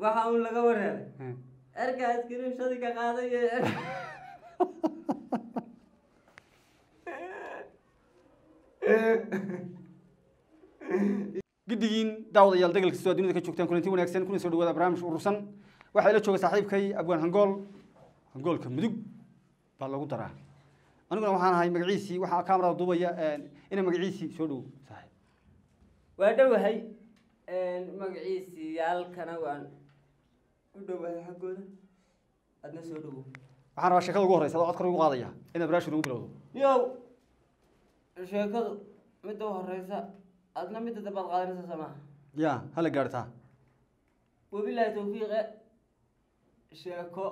waxa uun laga wareeray Eh. erkaas kiriimshadii ka qaaday ee giddigiin daawadayaal degal kastoo dunida ka joogtaan kulanti wanaagsan kuna soo dhawaada barnaamij urursan waxaa ila jooga saaxiibkay abwaan hangool hangoolka mudug baa lagu daraa aniguna waxaan ahay magaciisii waxaa kamarada duubaya ina magaciisii soo dhowo saaxiib waa dhowahay magaciisii yaalkana waan u dhowahay xaggooda adna soo dhowo waxaan rabaa sheekada ugu horreysa adoo codkar ugu qaadaya inaad barnaamijka ugu bilowdo yow sheekadu midda u horeysa adna midda dambaad qaadanaysa samaha ya hala gaartaa wabilaahi tawfiiqe sheeko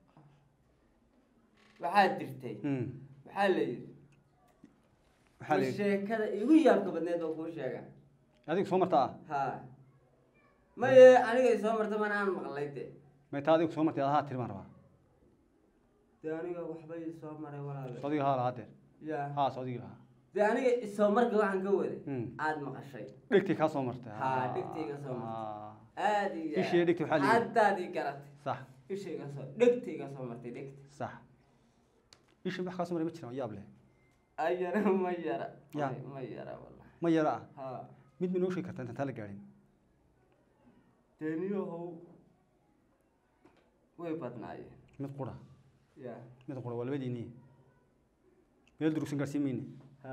waxaa jirtay Mm. waxaa la yidhi waxaa la ma yidhi sheekada igu yaabka badneed oo kuu sheega adiga soo marta ah ha maye aniga isoo marta mana aan maqlay de may taa adiga soo martay adahaa tiri baan rabaa de aniga waxbay isoo maray walaale soo adiga haa lahaa deer ya haa soo adiga lahaa de aniga isoo marka waxaan ka waday Mm. aada maqashay dhegtii kaa soo martay Haa, dhegtii kaa soo martay. Ah. aada iyo Ishii dhegta waxaa la yidhi. haddaad ii garatay sax ishayga soo dhegtayga soo martay dhegta sax ishii wax kaa soo maray ma jiraan yaab leh ayana ma yara Ya. Ma- ma yara wallahi ma yara ah ha mid ma noo sheegi kartaa intaan taa la gaadhin deniyahow way badnaayeen mid qura ya mid qura waa labadiinii meel durugsan gaarsiin mayne ha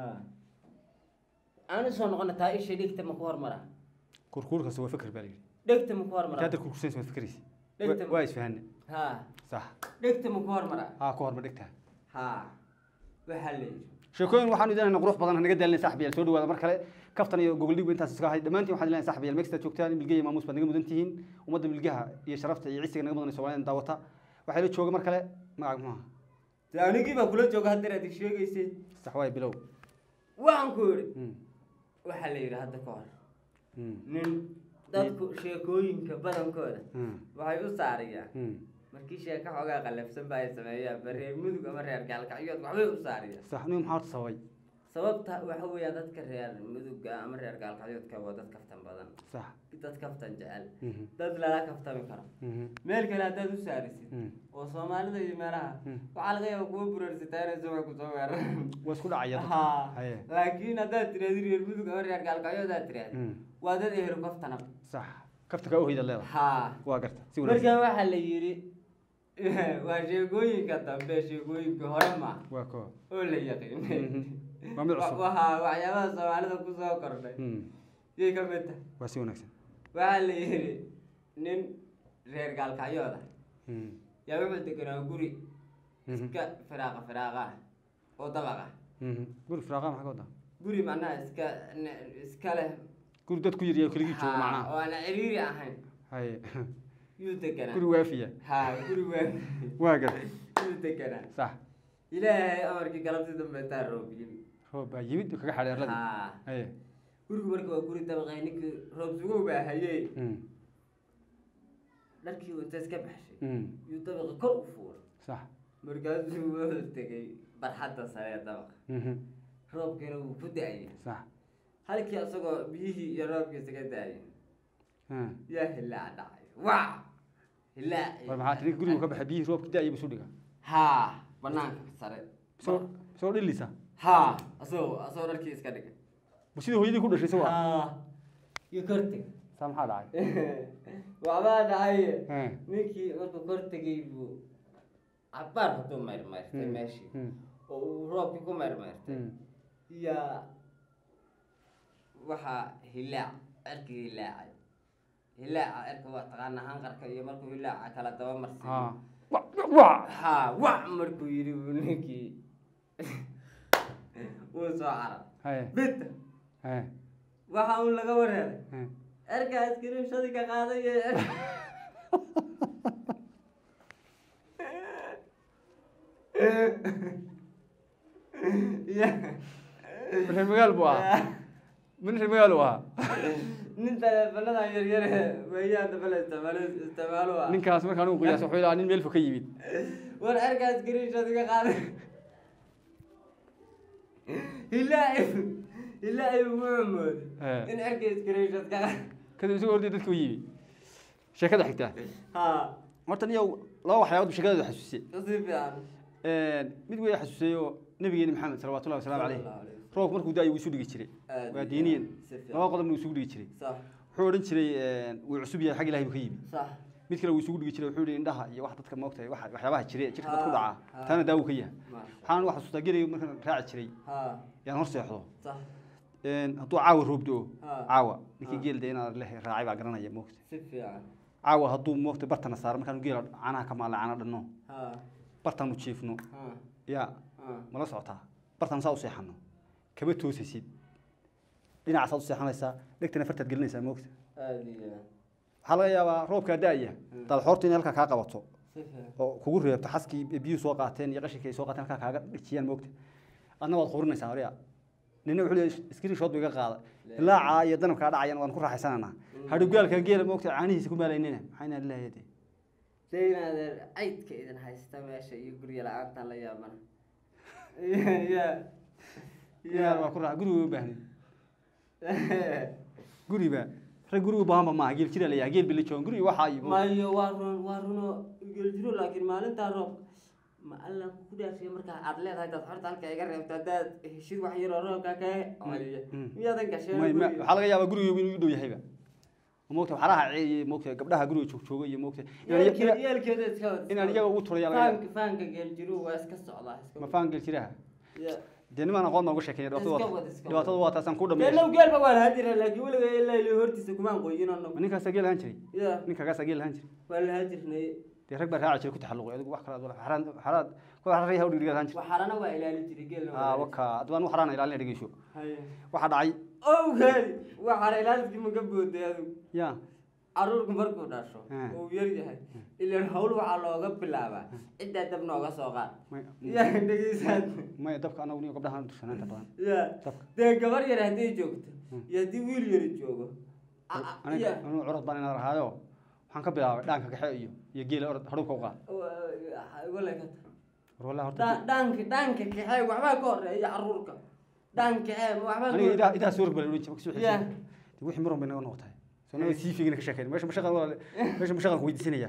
aan soo noqona taa isha dhegta ma ku hormara kurkuurkasta waa fikir baa la yidhi dhegta ma ku intaa hormara hadda kurkursanaysa waa fikiraysa Dhegta- waa isfahanne ha sax dhegta ma ku hormara haa ku horma dhegtaa ha waxaa la yidhi sheekooyin waxaan idinayna qurux badan naga daalinay saxbiyaal soo dhawaada mar kale kaftan iyo gogoldhig intaas iska ahay dhammaantiin waxaan idinayna saxbiyaal meegsta joogtaan milge iyo maamuus baad naga mudan tihiin ummadda milgaha iyo sharafta iyo cisiga naga mudan soomaalida daawata waxaa ila jooga mar kale magaca muxuu ahaa de anigii baa kula jooga haddeer aad sheegaysay sax waay bilow waxaan ku yidhi Mm, waxaa la yidhi hadda ka hor mm, nin dadku sheekooyinka badankooda mm, waxay u saariyaan mm. markii sheeko xoogaa qallafsan ba ay sameeyaan ba reer mudug ama reer gaalkacyood waxbay u saariyaan sax nin maxaa horta sababay sababta waxa weeyaa dadka reer mudugga ama reer gaalkacyoodka waa dad kaftan badan sax dad kaftan jecel Mhm, dad lala kaftami karo mhm, meel kale haddaad u saarisid mm. oo soomaalida iyo meelaha Mm. waxaa laga yaaba kuwa buraarsataa inay subax kusoo weeraraan waa isku dhacaya dadka. ha Haye. laakiin haddaad tiraahdi reer mudug ama reer gaalkacyood aad tiraahdi Mm, waa dad ehlu kaftana sax kafta kaa uhayda leedahay ha waa garta si wanaagsan marka waxaa la yidhi waa sheekooyinka dambe sheekooyinka hore ma waa koo oo la yaqiinay Mhm. waa mid cusub waxaa waxyaabaha soomaalida kusoo kordhay Mm, yay ka mid tahay waa si wanaagsan waxaa la yidhi nin reer gaalkacyooda Mm, yaa wuxuu deganaa guri mhm, iska firaaqa firaaqa ah oo dabaq ah mhm. guri firaaqa maxaa ka wadaa guri macnaha iska ne- iska leh guri dad ku yiriya keligii joogo ha, macnaha oo aan ciriiri ahayn haye yuu deganaa guri waafiya ha guri waa waa garta yuu deganaa sax ilaahay amarkii galabtii dambe taa roob yimi roob baa yimid oo kaga xadhay arladii ha haye gurigu marka waa guri dabaqay ninkii roob sugow baa hayey Mm, dharkii uu inta iska baxshay mm, yuu dabaqa kor u fuulay sax markaasuu wuxuu tegey barxadda sare ee dabaqa mhm, roobkiina wuu ku da-ayay sax halkii asagoo biyihii iyo roobkii isaga da-ayay ah. yaa hilaac dhacay wac hilaac war maxaa tiri gurigu ka baxay biyihii roobkii da-ayay buu soo dhigaa haa banaanka sare soo soo dhilisa haa asagoo asagoo dharkii iska dhigay ma sidii hooyadii ku dhashay isagu ah haa iyo kor teg saa maxaa dhacay waxbaa dhacaye Eh, ninkii markuu kor tegay buu cabaar hadduu mayrmayrtay mm, meeshii mm, oo uu roobkii ku mayrmayrtay mm. yaa waxaa hilaac cirkii hilaacay hilaaca cirka waa taqaanaa hanqarka iyo markuu hilaaca kala daba marsiiyo Ah. Wa- wa- haa wac markuu yidhi buu ninkii wuu soo carar haye bita haye waxa uun laga wareeray eh. erkaas kiriimshadii ka qaaday ee Ya- reer magaal buu ahaa min reer magaal uu ahaa nin taleefanadan yaryar weeyaan dabala isticmaalo isticmaalo ah ninkaas markaan ugu qiyaas wuxuu ilaa nin meel fog ka yimid war erkaas kiriimshadii ka qaaday hilaaci hilaaci wuxuu mooday Eh. in erkaas kiriimshad ka qaaday kadib isagoo orday dadka u yimid sheekada xigta ha horta niyow laba waxyaabood bu sheekadooda xasuusiyey si fiican mid way xasuusiyey oo nabigeeni maxamed salawatullahi wasalaamu caleyh Sallallahu alayhi wasallam. roobku markuu da-ay wuu isu dhigi jiray Aad waa iyo diiniyan aad. Si fiican. laba qodobna wuu isugu dhigi jiray sax wuxuu odhan jiray wuu cusub yahay xag ilahi buu ka yimi sax mid kale wuu isugu dhigi jiray wuxuu yihi indhaha iyo wax dadka moogtahay wax waxyaabaha jire jirka dad ku Ha, dhaca ha. taana daawu ka yahay maasha waxaan wax xasuustaa gelayga markaan raaci jiray ha yaan hor seexdo sax hadduu caawa roob do Ha. caawa ninkii Ha. geel de inaad leh raacay baa garanaya moogta si fiican caawa hadduu moogta bartana saaro markaan geela canaha ka maala cana dhanno ha bartaanu jiifno ha yaa ha mala socotaa bartaan saa u seexano kama toosaysid dhinacaasaad u seexanaysaa dhegtana fartaad gelinaysaa moogta aad iyo aad. waxaa laga yaabaa roobkaa da-aya dalxoorta inay halkaa kaa qabato si fiican oo kugu reebto xaskii biyuhu soo qaateen iyo qashinkii ay soo qaateen halkaa kaaga dhejiyaan moogta adna waad qurinaysaa horiya nina wuxuu leeyahay screen shot buu iga qaada ilaacaa iyo danabkaa dhacayan waan ku raaxaysananaa hadhugaalka geela moogta caanihiisa ku maalaynina maxaa inaa lilahay de dee inaadeer caydka idin haysta meesha iyo gurya la-aantaan la yaabana ya yaa waa ku raaxa guriga u baahnin guriba rag guriga baahanba maaha geel jira layaha geel bila joogan guriga waxaa iyo mayo waa run waa runo geljiro laakiin maalintaa roob ma alla ku dhaashiya markaa aad leedahay dad horta halka iga reebto haddaad heshid wax yaroo roobka ka celiya Mm. miyaadan gasheen may ma guriga? waxaa laga yaabaa guriga inuu u dhow yahayba moogta waxaraha ceeye moogta gabdhaha guriga joog jooga iyo moogta inaan Yeelke- iyaga- yeelkeeda iska wada- inaan iyaga ugu turaya laga yaaba. faanka faanka geeljiruhu waa iska socdaa iska ma faan geel jiraha Ya. dee nimaan aqoon baan uga sheekeynaya Iska dhibaatada wad, waa- iska dhibaatada waa taasaan ku geelow dhameeya geelba waa lahaa jira laakiin weliga ilaa ilaa hortiisa kumaan qoyin anagu ninkaasaa geel ahaan jiray ya ninkaasaa geel ahaan jiray waa lahaa jirnay dee rag baa raaci jiray ku taxalluqay adigu wax kale aad wala- xaraan xaraad kuwa xaraan yahay dhigdhigaad ahaan jiray waxaarana waa ilaali jiray geelna waa aa ilaali waka adba anu xaraan ilaalina dhegeyso jiray. Haye. waxaa dhacay owgeedi waxaana ilaalidkii maga booday adigu ya caruurku markuu dhasho Hmm. uu yar yahay ilaan hawl waxaa looga bilaabaa ciddaa dab nooga soo qaad may ya dhegeysaan may dabka anagu niyo gabdhaha dursanaanta badan ya dabka dee gabar yar hadday joogto iyo haddii wiil yari joogo a- a- aniga ya anigu curad baan inaan rahaayo waxaan ka bilaabay dhaanka kaxe iyo iyo geela orod hadhowka u qaad walekata war wallahi horta Dha- dhaanka dhaanka kaxee waxbaa ka horeeya caruurka dhaan kaxee ma waxbaa ka aniga idaa horeeya idaa soo rgbala wixii Ya. wixii muran bay naga noqotay soo naga sii figina ka sheekeyn meesha mashaqan walaale meesha mashaqan ku weydiisanaya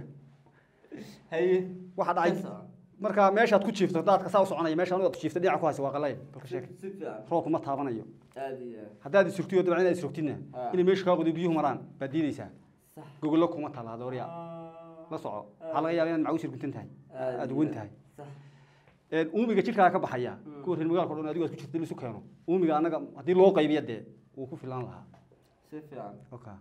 haye waxaa dhacay Ka soco. marka meeshaad ku jiifto daadka saa u soconaya meesha aniga aad jiifto dhinaca ku haysa waa qalay balka si sheek si fiican roobku ma taabanayo aad iyo aad haddaad isrugtiyo dabcan inaad isrugtidna Ah. inay meesha kaa qodo biyuhu maraan baad diidaysaa sax gogollo kuma taala doorya la soco waxaa laga yaabaa inaad macawiis irguntan tahay Aad aad iyo uwan aad. tahay sax Een, uumiga jidhkaa ka baxaya Mm. kuwa reer magaalka o dhan adigo aad ku jirta in isu keeno uumiga annaga haddii loo qaybiya dee wuu ku filaan lahaa si fiican oka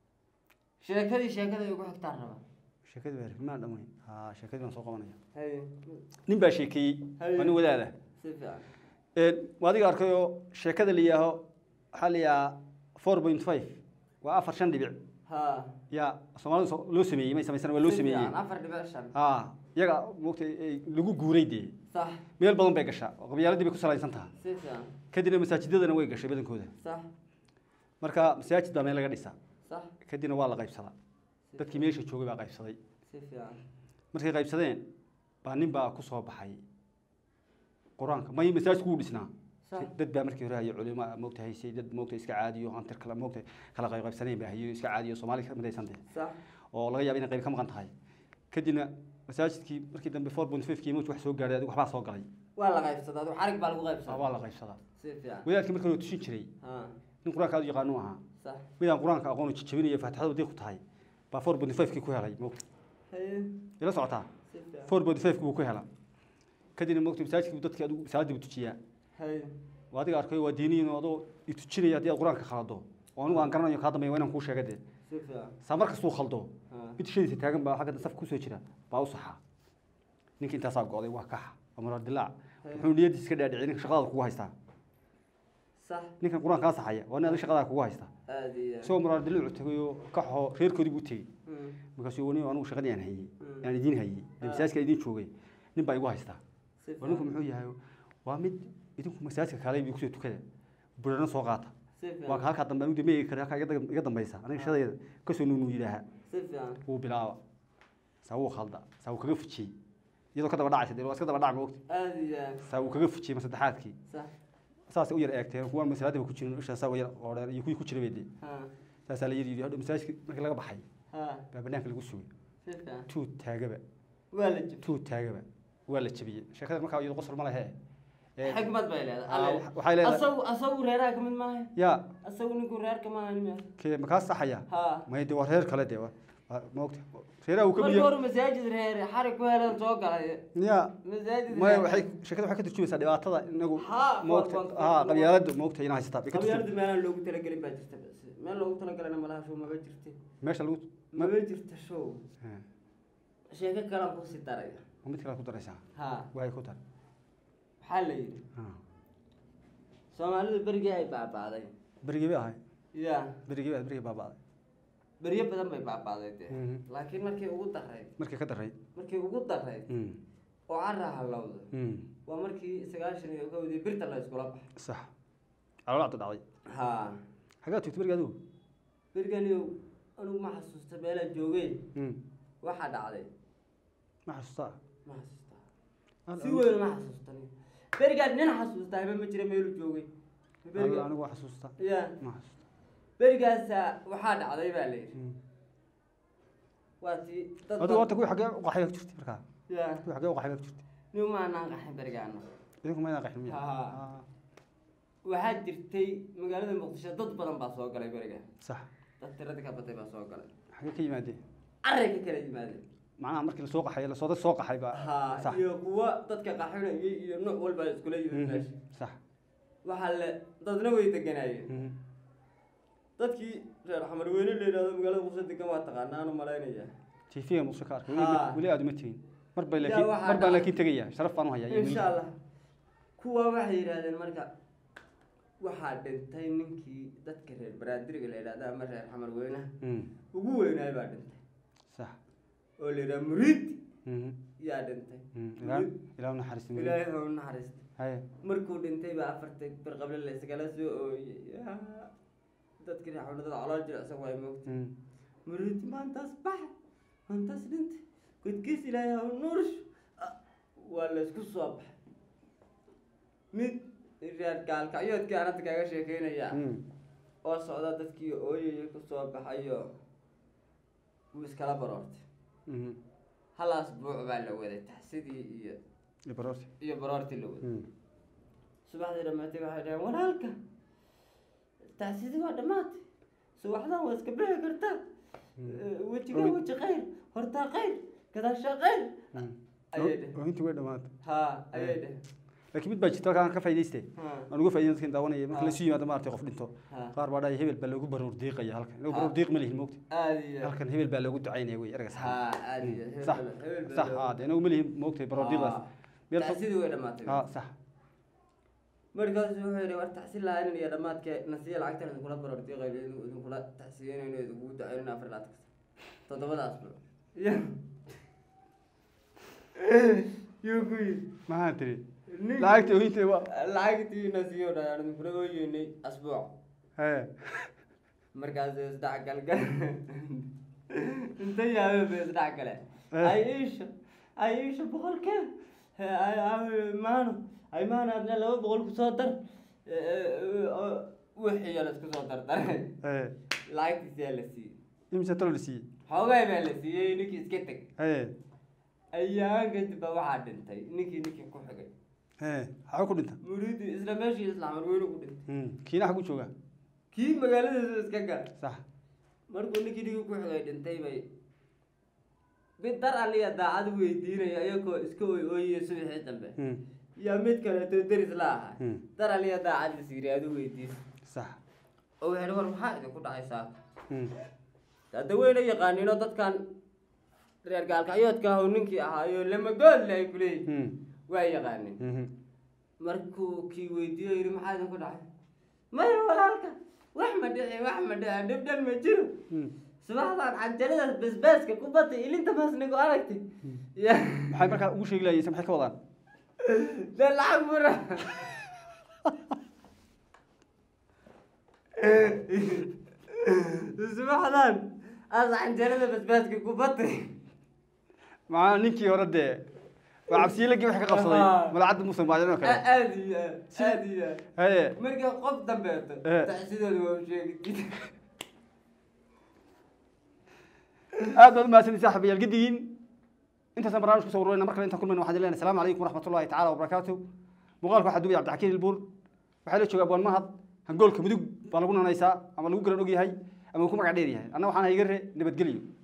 sheekadii sheekada ay ugu xigtaan raba sheekadii baa rimaan dhammayn ha sheekadii baan soo qabanaya haye nin baa sheekeeyey Haye. waa nin wadaada si fiican Een, waa adiga arkayoo sheekada la yihaaho waxaa la yidhahaa four point five waa afar shan dhibic ha yaa soomaalida so- loo sameeyey may samaysana waa loo Si sameeyey fiican, afar dhibic shan ha iyaga moogta lagu guuray dee sax meel badan bay gashaa oo qabyaaladii bay ku salaysan tahay si fiican kadibna masaajidadana way gashay badankooda sax marka masaajid baa meel laga dhisaa sax kadibna waa la qaybsadaa si dadkii meesha joogay baa qaybsaday si fiican markay qaybsadeen baa nin baa ku soo baxay qur-aanka may masaajidku wuu dhisnaa sax dad baa markii hore hayay culimo moogta haysay dad moogta iska caadiyo hantir kala moogta kala qayb qaybsaneen baa hayo iska caadiyo soomaali ka midaysan dee sax oo laga yaaba inay qayb ka maqan tahay kadibna masaajidkii markii dambe four point five kii moogta wax soo gaadhay adigu waxbaa soo galay waa la qaybsadaa adigu xarig baa lagu Ah, qaybsadaa waa la qaybsadaa si fiican wadaadkii marka hore tusin jiray ha nin qur-aanka aad u yaqaanu ahaa sax midaan qur-aanka aqoon jajabinaya faatixada wadii ku tahay baa four point five kii ku helay moogta haye ila socotaa si fiican four point five buu ku hela kadibna moogta masaajidkii dadkii adigu salaadii buu tujiyaa haye waa adiga arkayo waa diiniyin oo adoo itujinaya haddii aad qur-aanka khalado oo anigu aan garanayo kaa dambeeya waa inaan kuu sheega dee si fiican saa mar kastuu khaldo ha mid shadiisa taagan baa xagga saf kusoo jira baa u saxa ninka intaasaa go'day waa kaxa waa muraar dilaac wuxuu niyadiisa iska dhaadhiciyay ninka shaqadaada kugu haystaa sax ninkan qur-aanka kaa saxaya waa nin adiga shaqadaada kugu haysta aad iyo aad isagoo muraar dilaacu tagayoo kaxoo reerkoodii buu tegey Mm, markaasuu wani anigu shaqadii aan hayey Mm. aan idiin hayey Ah. masaajidka idiin joogay nin baa igu haystaa si waa ninku fiican muxuu yahay waa mid idinku masaajidka kaalay bi kusoo tukada burana soo qaata si waa fiican ka halkaa dambe anigu dama eegi kara halkaa iga dam- iga dambaysa aniga shadayda kasoo nuunuu yidhaaha si fiican wuu bilaaba saa wuu khalda saa wuu kaga fujiyey iyadoo ka daba dhacaysa dee waa iska daba dhac moogta aad iyo aad saa wuu kaga fujiyey ma saddexaadkii sax saasay u yar eegteen kuwaan masalaadaba ku jirin ishaa saa yar oodheen iyo kuwii ku jira bay dee ha saasaa la yidhi hadhow masaajidka markii laga baxay ha baa banaanka lagu sugay si fiican tuu taagaba waa la jib tuu taagaba waa la jabiyey sheekada markaa iyadu qosol ma lehe Ee, xikmad bay aa, leedahay wax- waxay leedahay asagu asagu reeraha kamid maaha yaa asagu ninku reerka maaha nima kee makaa saxaya ha may de waa reer kale de waa waa- maogta reeraha uu ka markii biyo hore masaajid reer xarig ku helan soo galay ya masaajid maya reer- waxay sheekada waxay ka turjumaysaa dhibaatada inagu Haa, maogta waa- waa- haa waa- qabyaaladu maogta inaa haysataa bay ka turjum qabyaalada meelaan loogu talagelin baa jirta bas meel loogu talagalana malaha show maba jirte meesha lagu ma maba jirta show Ha, sheeko kalaan kusii daraya ma mid kale ku daraysaa ha waay ku dar waxaa la yidhi Ha. soomaalidu berigii ay baaba'day berigii bay ahay ya berigii bay berigii baaba'day beryo badan bay baaba'day dee Mhm. laakiin markii ugu darayd markii ka daray markii ugu darayd Mm, oo carra halowda mm, waa markii sagaashan iyo kowdii birta la iskula baxay sax calool cadda dhacday ha xagaa tugtay berigi adigu beriganiyow anugu ma xasuusta meelaan joogay Mm, waxaa dhacday ma xasuustaa ma xasuustaa Al- si anigu- weyn ma xasuustan berigaan nin xasuustaa haba ma jira meelu joogay al- beriga anigu waa xasuustaa ya ma xasuustaa berigaasa waxaa dhacday baa la yidhi Mm. waa tii dad adigu horta kuwii xaggee u qaxay baa ku jirtay markaa ya kuwii xaggee u qaxay baa ku jirtay nin maanaan qaxin berigaana idinku maydaan qaxin miya Haa. Ah, waxaa jirtay magaalada muqdisho dad badan baa soo galay beriga sax dad tiradii ka batay baa soo galay xaggee ka yimaadeen carray ka kala yimaadeen macnaha markii lasoo qaxay lasoo dad soo qaxay baa ha sax iyo kuwa dadka qaxinayay iyo nuuc walba iskula yimid Mhm, meesha sax waxaa le dadna way deganaayeen Mhm. dadkii reer xamar weyne la yidhahdo magaalada muqdisho degan waa taqaanaa anu malaynaya tv-ga muuse ka arkay Haa. weli- weli aad uma tegin mar bay Yaa laakiin waxaa mar baan dhacay- laakiin tegaya sharaf baan u hayaa iyo insha weli. allah kuwa waxay yidhahdeen marka waxaa dhintay ninkii dadka reer baraadiriga la yidhahdo ama reer xamar weynaha Mm, ugu weynaay baa dhintay sax oo la yidhaha muriidi Mhm, yaa dhintay mm, ilaa ilaa u naxariisto weli. ilaahay ha u naxariista haye markuu dhintay baa afartay barqable la iskala soo ooyey Yaa, dadkii reer xamar dad calool jilicsan waay moogta Mm, muriidi maantaas baxa maantaas dhintay godkiis ilaahay ha u nuursho Ah, waa la isku soo baxay mid reer gaalkacyoodkii aan hadda kaaga sheekeynaya mm, oo socda dadkii ooyaya kusoo baxayo wuu iskala baroortay mhm. hal asbuuc baa la waday taxsidii iyo iyo baroorti. iyo baroortii la waday Mm, subaxdii dhammaatay waxay dhaheen walaalka taxsidii waa dhammaatay subaxdan waa iska bixi kartaa Mm. Eh, wejigaa Ogi- weji khayr hortaa khayr gadaashaa khayr mm. ayay dheh oohintii way dhamaatay ha ayay dheh laakiin mid baa jirta halkaan ka faa'iidayste ha aan uga faa'iiday dadkan daawanaya marka Ah. lasu yimaado maaragtay qof dhinto ha qaar baa dhahaya hebel baa loogu baruur diiqaya halkan inagu Ah. baruur diiq ma lihin moogta aad iyo halkan hebel baa loogu ducaynaya wey erga ha aad iyo Mm, hebel sax baa- hebel baa sax loo- haa dee inagu ma lihin moogtay baruur diiqdaas Ha. meel fog taxsidii way dhammaatay haa sax markaasu wuxuu yidhi war taxsiin lahayn iyo dhammaadka nasiya lacagtan idinkula baroor diiqayno idinku idinkula taxsiyeynayno idinku ducaynayno afar laad kasta toddobadaas bro yuu ku yidhi maxaa tiri nin- lacagta oohinta waa lacagtii nasiyo dhayaan idinkula ooyeynay asbuuc hee markaasuu isdhac galgal inta yaabee ba isdhac gale Eh. ay iisha ay iisha boqolkee He, ay- ay- maano ay maano adna laba boqol kusoo dar Eh, eh, oo wixii la isku soo dardaray hee lacagtiisaa la siiyey imisa talo la siiyey xoogay baa la siiyey ninkii iska teg hee ayaan kadib baa waxaa dhintay ninkii ninkii ku xigay hee xaga ku dhinta muriidi isla meeshii islaamar weyne ku dhintay Mm, kiina xagu jooga kii magaaladiisa iska gal sax markuu ninkii ninkii ku xigay dhintay bay mid dar aliya daacad weydiinaya iyagoo iska oy ooyaya subaxii dambe Mm, yaa mid kaleeto deris la ahaa mm, dar aliya daacad is yiri adu weydiis sax oo waxay war maxaa idinku dhacaysaa Mm, hadda weyna yaqaaniino dadkan reer gaalkacyoodka ah oo ninkii ahaayo lamagoodle ay kuleeyihin mm, waa yaqaanin mhm. markuu kii weydiiyo yidhi maxaa idinku dhacay maya walaalka wax ma dhici wax ma dhici dhibdhan ma jiro Mm. subaxdan canjaradaas basbaaska ku batay ilinta maasnigo aragtay ya maxay markaa ugu sheegi lahayeen se maxay ka wadaan dee lacag bura subaxdan aas canjarada basbaaska ku batay macaa ninkii hore dee waa cabsiyelagii wax ka qabsaday Ahaa. malacadda muusan baadin oo kale aad iyo aad aad iyo aad haye marka qof dambeeto Eh. taxsidooda waa u sheegi aad baad umahadsantii saaxiibayaal gedigiin intaasaan barnaamij kusoo ururayna mar kale intaan kulmayna waxaan leenahay asalaamu calaykum waraxmatullahi tacaala wabarakaatu muuqaalka waxaa duubaya cabdixakiin ilbuur waxaa la jooga abwaan mahad hangoolka mudug baa lagu nanaysaa ama lagu garan og yahay ama uu ku magac dheer yahay anna waxaan haygare nabadgelyo